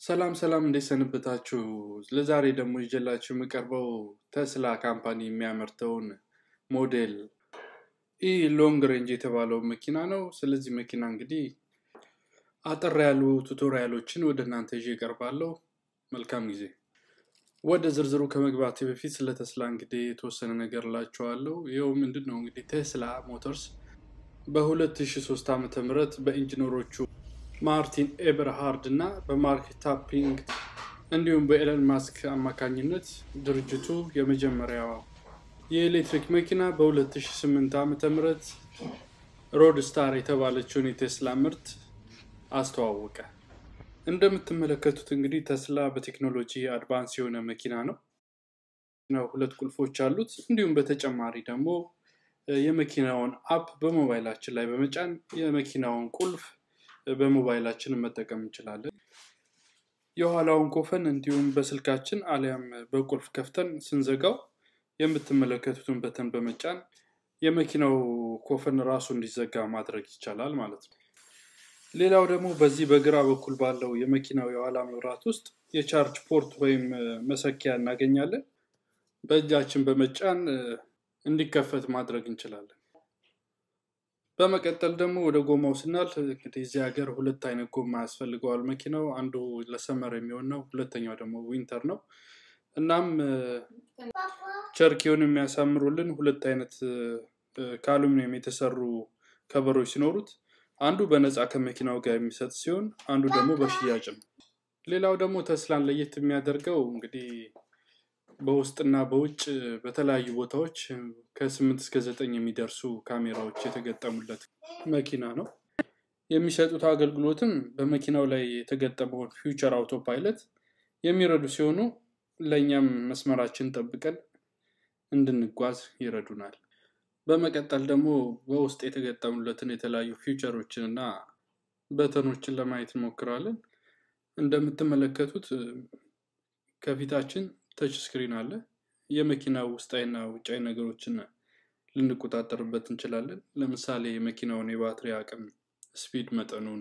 ሰላም ሰላም እንዴት ሰነበታችሁ? ለዛሬ ደግሞ ይዤላችሁ የምቀርበው ተስላ ካምፓኒ የሚያመርተውን ሞዴል ኢ ሎንግ ሬንጅ የተባለው መኪና ነው። ስለዚህ መኪና እንግዲህ አጠር ያሉ ቱቶሪያሎችን ወደ እናንተ ይዤ እቀርባለሁ። መልካም ጊዜ። ወደ ዝርዝሩ ከመግባቴ በፊት ስለ ተስላ እንግዲህ የተወሰነ ነገር እላችኋለሁ። ይኸው ምንድን ነው እንግዲህ ቴስላ ሞተርስ በ2003 ዓ ም በኢንጂነሮቹ ማርቲን ኤበርሃርድ እና በማርክ ታፒንግ እንዲሁም በኤለን ማስክ አማካኝነት ድርጅቱ የመጀመሪያው የኤሌክትሪክ መኪና በ2008 ዓ ም ሮድ ስታር የተባለችውን የቴስላ ምርት አስተዋወቀ። እንደምትመለከቱት እንግዲህ ተስላ በቴክኖሎጂ አድቫንስ የሆነ መኪና ነው። ሁለት ቁልፎች አሉት። እንዲሁም በተጨማሪ ደግሞ የመኪናውን አፕ በሞባይላችን ላይ በመጫን የመኪናውን ቁልፍ በሞባይላችን መጠቀም እንችላለን። የኋላውን ኮፈን እንዲሁም በስልካችን አሊያም በቁልፍ ከፍተን ስንዘጋው የምትመለከቱትን በተን በመጫን የመኪናው ኮፈን ራሱ እንዲዘጋ ማድረግ ይቻላል ማለት ነው። ሌላው ደግሞ በዚህ በግራ በኩል ባለው የመኪናው የኋላ መብራት ውስጥ የቻርጅ ፖርት ወይም መሰኪያ እናገኛለን። በእጃችን በመጫን እንዲከፈት ማድረግ እንችላለን። በመቀጠል ደግሞ ወደ ጎማው ስናልፍ እንግዲህ እዚህ ሀገር ሁለት አይነት ጎማ ያስፈልገዋል መኪናው። አንዱ ለሰመር የሚሆን ነው፣ ሁለተኛው ደግሞ ዊንተር ነው። እናም ቸርኪውን የሚያሳምሩልን ሁለት አይነት ከአሉሚኒየም የተሰሩ ከበሮች ሲኖሩት አንዱ በነፃ ከመኪናው ጋር የሚሰጥ ሲሆን አንዱ ደግሞ በሽያጭ ነው። ሌላው ደግሞ ተስላን ለየት የሚያደርገው እንግዲህ በውስጥና በውጭ በተለያዩ ቦታዎች ከስምንት እስከ ዘጠኝ የሚደርሱ ካሜራዎች የተገጠሙለት መኪና ነው። የሚሰጡት አገልግሎትም በመኪናው ላይ የተገጠመውን ፊውቸር አውቶ ፓይለት የሚረዱ ሲሆኑ ለእኛም መስመራችን ጠብቀን እንድንጓዝ ይረዱናል። በመቀጠል ደግሞ በውስጥ የተገጠሙለትን የተለያዩ ፊውቸሮችን እና በተኖችን ለማየት እንሞክራለን። እንደምትመለከቱት ከፊታችን ተች ስክሪን አለ። የመኪና ውስጣዊና ውጫዊ ነገሮችን ልንቆጣጠርበት እንችላለን። ለምሳሌ የመኪናውን የባትሪ አቅም፣ ስፒድ መጠኑን፣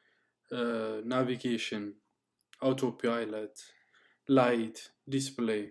ናቪጌሽን፣ አውቶ ፓይለት፣ ላይት፣ ዲስፕሌይ፣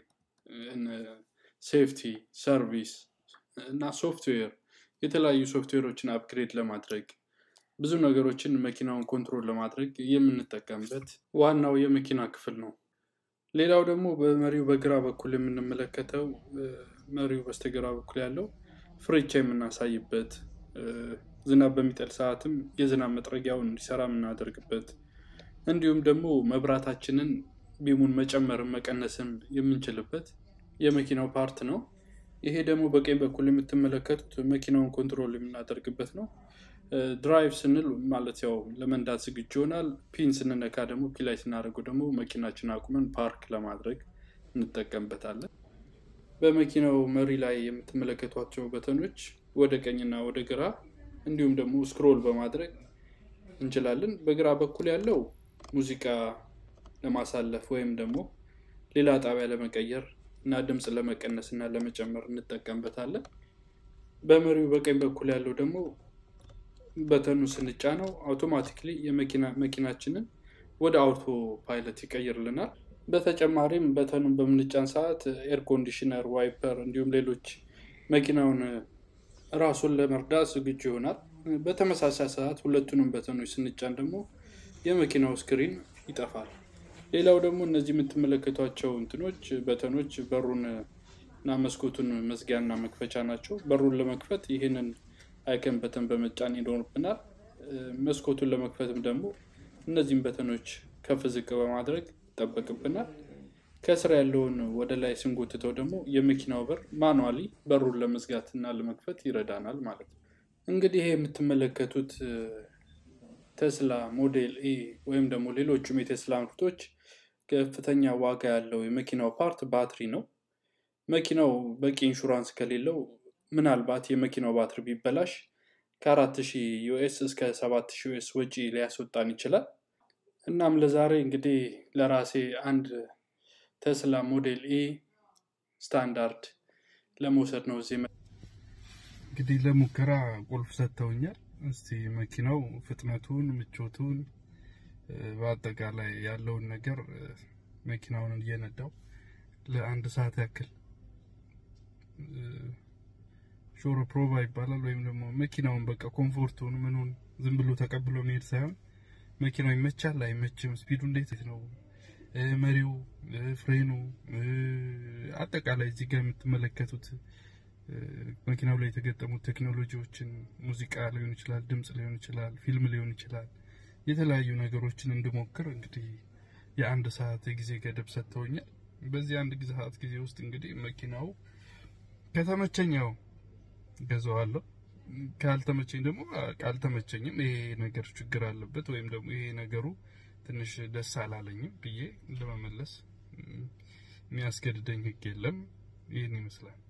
ሴፍቲ፣ ሰርቪስ እና ሶፍትዌር የተለያዩ ሶፍትዌሮችን አፕግሬድ ለማድረግ ብዙ ነገሮችን መኪናውን ኮንትሮል ለማድረግ የምንጠቀምበት ዋናው የመኪና ክፍል ነው። ሌላው ደግሞ በመሪው በግራ በኩል የምንመለከተው መሪው በስተግራ በኩል ያለው ፍሬቻ የምናሳይበት ዝናብ በሚጠል ሰዓትም የዝናብ መጥረጊያውን እንዲሰራ የምናደርግበት እንዲሁም ደግሞ መብራታችንን ቢሙን መጨመርም መቀነስም የምንችልበት የመኪናው ፓርት ነው። ይሄ ደግሞ በቀኝ በኩል የምትመለከቱት መኪናውን ኮንትሮል የምናደርግበት ነው። ድራይቭ ስንል ማለት ያው ለመንዳት ዝግጁ ይሆናል። ፒን ስንነካ ደግሞ ፒ ላይ ስናደርገው ደግሞ መኪናችን አቁመን ፓርክ ለማድረግ እንጠቀምበታለን። በመኪናው መሪ ላይ የምትመለከቷቸው በተኖች ወደ ቀኝና ወደ ግራ እንዲሁም ደግሞ ስክሮል በማድረግ እንችላለን። በግራ በኩል ያለው ሙዚቃ ለማሳለፍ ወይም ደግሞ ሌላ ጣቢያ ለመቀየር እና ድምፅ ለመቀነስ እና ለመጨመር እንጠቀምበታለን። በመሪው በቀኝ በኩል ያለው ደግሞ በተኑ ስንጫነው አውቶማቲክሊ መኪናችንን ወደ አውቶ ፓይለት ይቀይርልናል። በተጨማሪም በተኑን በምንጫን ሰዓት ኤር ኮንዲሽነር፣ ዋይፐር እንዲሁም ሌሎች መኪናውን ራሱን ለመርዳት ዝግጁ ይሆናል። በተመሳሳይ ሰዓት ሁለቱንም በተኖች ስንጫን ደግሞ የመኪናው ስክሪን ይጠፋል። ሌላው ደግሞ እነዚህ የምትመለከቷቸው እንትኖች በተኖች በሩን እና መስኮቱን መዝጊያና መክፈቻ ናቸው። በሩን ለመክፈት ይህንን አይከን በተን በመጫን ይኖርብናል። መስኮቱን ለመክፈትም ደግሞ እነዚህም በተኖች ከፍ ዝቅ በማድረግ ይጠበቅብናል። ከስር ያለውን ወደ ላይ ስንጎትተው ደግሞ የመኪናው በር ማኑዋሊ በሩን ለመዝጋት እና ለመክፈት ይረዳናል ማለት ነው። እንግዲህ ይሄ የምትመለከቱት ቴስላ ሞዴል ኢ ወይም ደግሞ ሌሎቹም የቴስላ ምርቶች ከፍተኛ ዋጋ ያለው የመኪናው ፓርት ባትሪ ነው። መኪናው በቂ ኢንሹራንስ ከሌለው ምናልባት የመኪናው ባትሪ ቢበላሽ ከአራት ሺህ ዩኤስ እስከ ሰባት ሺህ ዩኤስ ወጪ ሊያስወጣን ይችላል። እናም ለዛሬ እንግዲህ ለራሴ አንድ ቴስላ ሞዴል ኢ ስታንዳርድ ለመውሰድ ነው እዚህ እንግዲህ ለሙከራ ቁልፍ ሰጥተውኛል። እስቲ መኪናው ፍጥነቱን፣ ምቾቱን በአጠቃላይ ያለውን ነገር መኪናውን እየነዳው ለአንድ ሰዓት ያክል ሾሮ ፕሮቫ ይባላል ወይም ደግሞ መኪናውን በቃ ኮምፎርቱን ምኑን ዝም ብሎ ተቀብሎ መሄድ ሳይሆን መኪናው ይመቻል አይመችም፣ ስፒዱ እንዴት ነው፣ መሪው፣ ፍሬኑ፣ አጠቃላይ እዚህ ጋር የምትመለከቱት መኪናው ላይ የተገጠሙት ቴክኖሎጂዎችን ሙዚቃ ሊሆን ይችላል፣ ድምጽ ሊሆን ይችላል፣ ፊልም ሊሆን ይችላል። የተለያዩ ነገሮችን እንድሞክር እንግዲህ የአንድ ሰዓት የጊዜ ገደብ ሰጥተውኛል። በዚህ አንድ ሰዓት ጊዜ ውስጥ እንግዲህ መኪናው ከተመቸኛው ገዛዋለሁ፣ ካልተመቸኝ ደግሞ ካልተመቸኝም ይሄ ነገር ችግር አለበት ወይም ደግሞ ይሄ ነገሩ ትንሽ ደስ አላለኝም ብዬ ለመመለስ የሚያስገድደኝ ሕግ የለም። ይህን ይመስላል።